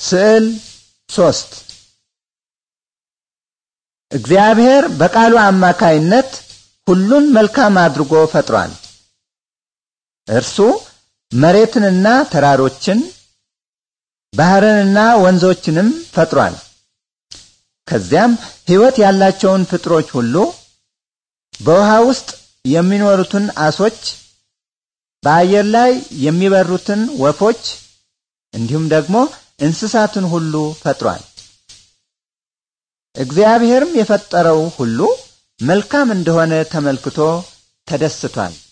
ስዕል ሶስት እግዚአብሔር በቃሉ አማካይነት ሁሉን መልካም አድርጎ ፈጥሯል። እርሱ መሬትንና ተራሮችን ባህርንና ወንዞችንም ፈጥሯል። ከዚያም ሕይወት ያላቸውን ፍጥሮች ሁሉ በውሃ ውስጥ የሚኖሩትን አሶች፣ በአየር ላይ የሚበሩትን ወፎች እንዲሁም ደግሞ እንስሳትን ሁሉ ፈጥሯል። እግዚአብሔርም የፈጠረው ሁሉ መልካም እንደሆነ ተመልክቶ ተደስቷል።